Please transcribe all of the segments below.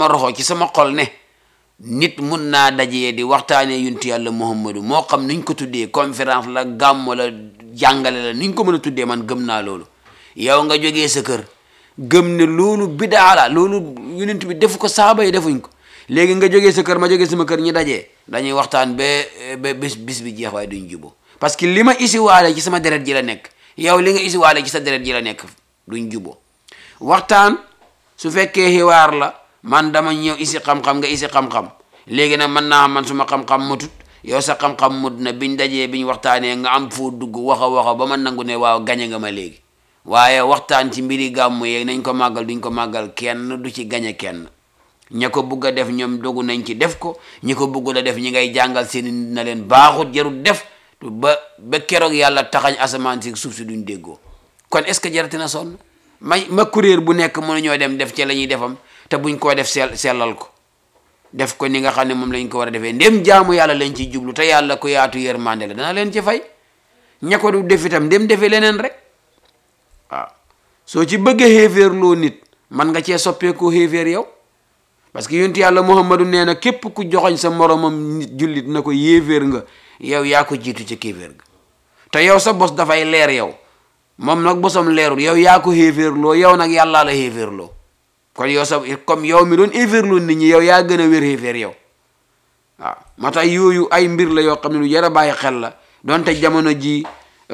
ma roxo ci sama xol ne nit mun naa dajee di waxtaanee yunti yàlla muhammadu moo xam nuñ ko tuddee conférence la gàmmo la jàngale la nuñ ko mën a tuddee man gëm naa loolu yow nga jógee sa kër gëm ne loolu bidaa la loolu yonent bi defu ko saaba yi defuñ ko léegi nga jógee sa kër ma jógee sama kër ñi dajee dañuy waxtaan ba ba bis bis bi jeex waaye duñ juboo parce que li ma isi waale ci sama deret ji la nekk yow li nga isi waale ci sa deret ji la nekk duñ juboo waxtaan su fekkee xiwaar la man dama ñëw isi xam-xam nga isi xam-xam léegi nag mën naa man suma xam-xam mutut yow sa xam-xam mut na biñ dajee biñ waxtaanee nga am foo dugg waxa waxa ba ma nangu ne waaw gañe nga ma léegi waaye waxtaan ci mbiri gàmmu yeeg nañ ko màggal duñ ko màggal kenn du ci gañe kenn ña ko bugg a def ñoom dogu nañ ci def ko ñi ko bugg a def ñi ngay jàngal seen na leen baaxut jarut def ba ba keroog yàlla taxañ asamaan si suuf si duñ déggoo kon est ce que jarati na sonn may ma kuréer bu nekk mënuñoo dem def ci la ñuy defam te buñ koo def sell sellal ko def ko ni nga xam ne moom lañ ko war a defee ndem jaamu yàlla lañ ciy jublu te yàlla ko yaatu yërmande la dana leen ci fay ña ko du def itam ndem defee leneen rek waaw soo ci bëggee xéeféer loo nit man nga cee soppeekoo xéeféer yow parce que yonent yàlla muhammadu nee na képp ku joxoñ sa moromam nit jullit na ko yéeféer nga yow yaa ko jiitu ca kéeféer ga te yow sa bos dafay leer yow moom nag bosam leerul yow yaa ko xéeféer loo yow nag yàllaa la xéeféer loo kon yow sa comme yow mi doon xéeféer loo nit ñi yow yaa gën a wér xéeféer yow waaw moo tax yooyu ay mbir la yoo xam ne lu jar a bàyyi xel la donte jamono ji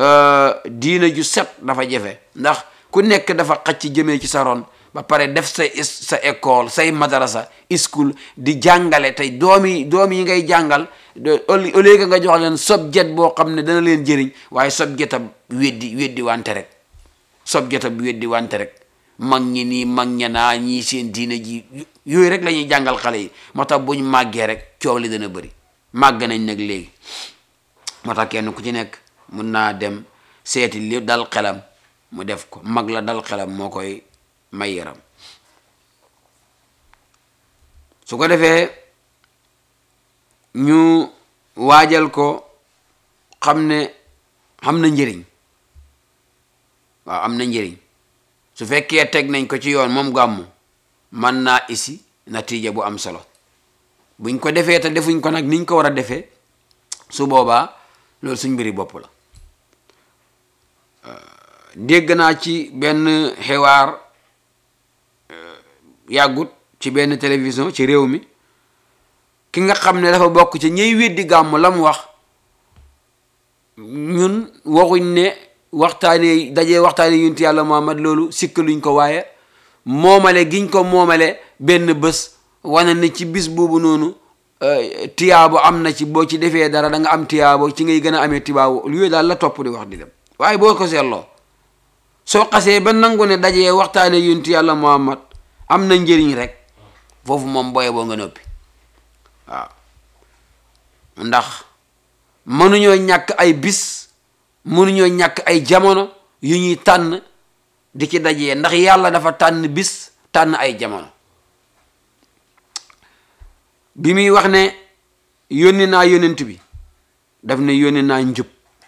diina ju set dafa jafe ndax ku nekk dafa xacc jëmee ci sa ron ba pare def sa sa école say madarasa school di jàngale tey doomi doom yi ngay jàngal au lieu que nga jox leen subjet boo xam ne dana leen jëriñ waaye subjet ab weddi weddi wante rek subjet ab weddi wante rek mag ñi nii mag ña naa ñii seen diina ji yooyu rek la ñuy jàngal xale yi moo tax buñ màggee rek coow li dana bëri màgg nañ nag léegi moo tax kenn ku ci nekk mun naa dem seeti li dal xelam mu def ko mag la dal xelam moo koy may yaram su ko defee ñu waajal ko xam ne xam na njëriñ waaw am na njëriñ su fekkee teg nañ ko ci yoon moom gàmmu man naa isi natiija bu am solo buñ ko defee te defuñ ko nag niñ ko war a defee su boobaa loolu suñ mbiri bopp la dégg naa ci benn xiwaar yàggut ci benn télévision ci réew mi ki nga xam ne dafa bokk ci ñey weddi gàmm la mu wax ñun waxuñ ne waxtaanee dajee waxtaane yunti yàlla Muhammad loolu sikkaluñ ko waaye moomale giñ ko moomale benn bés wane ne ci bis boobu noonu tiyaabo am na ci boo ci defee dara da nga am tiyaabo ci ngay gën a amee tiyaabo yooyu daal la topp di wax di dem waaye boo ko seetloo soo xasee ba nangu ne dajee waxtaane yunti yàlla Muhammad am na njëriñ rek foofu moom boye boo nga noppi waaw ndax mënuñoo ñàkk ay bis mënuñoo ñàkk ay jamono yu ñuy tànn di ci dajee ndax yàlla dafa tànn bis tànn ay jamono bi muy wax ne yónni naa yónent bi daf ne yónni naa njub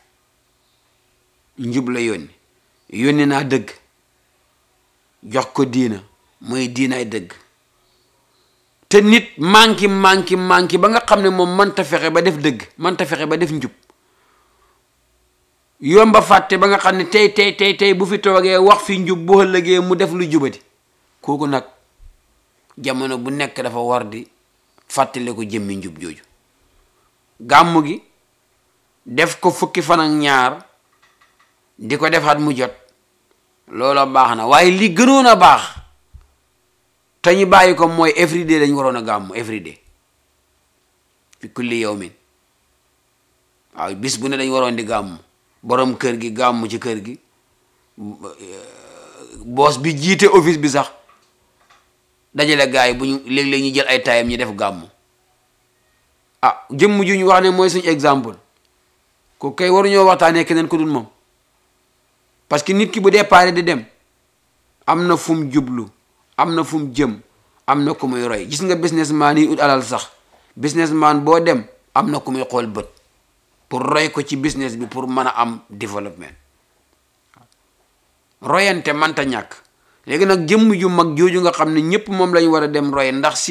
njub la yónni yónni naa dëgg jox ko diina mooy diinaay dëgg te nit manki manki manki ba nga xam ne moom mënta fexe ba def dëgg mënta fexe ba def njub yomba fàtte ba nga xam ne tey tey tey tey bu fi toogee wax fi njub bu ëllëgee mu def lu jubati kooku nag jamono bu nekk dafa war di fàttale ko jëmmi njub jooju gàmmu gi def ko fukki fan ak ñaar di ko defaat mu jot loola baax na waaye li gënoon a baax te ñu bàyyi ko mooy everyday dañ waroon a gàmmu everyday fi kulli yawmin waaw bis bu ne dañ waroon di gàmmu borom kër gi gàmmu ci kër gi boos bi jiite office bi sax dajale gars yi bu ñu léeg-léeg ñu jël ay tayam ñu def gàmmu ah jëmm ju ñu wax ne mooy suñu exemple ko kay waruñoo waxtaanee keneen ku dul moom parce que nit ki bu départ di dem am na fu mu jublu am na fu mu jëm am na ku muy roy gis nga businessman yi ut alal sax businessman boo dem am na ku muy xool bët pour roy ko ci business bi pour mën a am développement royante manta ñàkk léegi nag jëmm ju mag jooju nga xam ne ñëpp moom lañu war a dem roy ndax